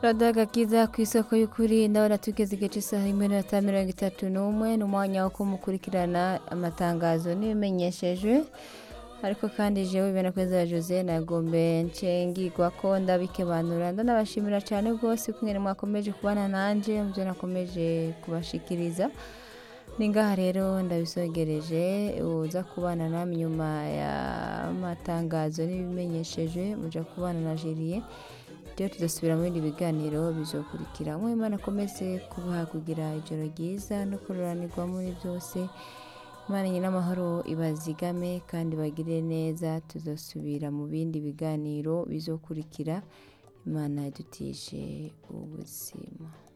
radiyo agakiza ku isoko y'ukuri ndabona tugeze igice isaha imwe n'inota mirongo itatu n'umwe ni umwanya wo kumukurikirana amatangazo n'ibimenyeshejwe ariko kandi jewe bene kweza jose nagombe nshengirwa ko ndabikebanura ndanabashimira cyane rwose kumwe mwakomeje kubana nanje mubyo nakomeje kubashikiriza ni ngaha rero ndabisogereje uza kubana namwe nyuma y'amatangazo n'ibimenyesheje muja kubana na Julie rero tuzasubira mu bindi biganiro bizokurikira mwe imana akomeze kubaha kugira ijoro ryiza no kururanirwa muri byose imana nyine amahoro ibazigame kandi bagire neza tuzasubira mu bindi biganiro bizokurikira imana yadutishe ubuzima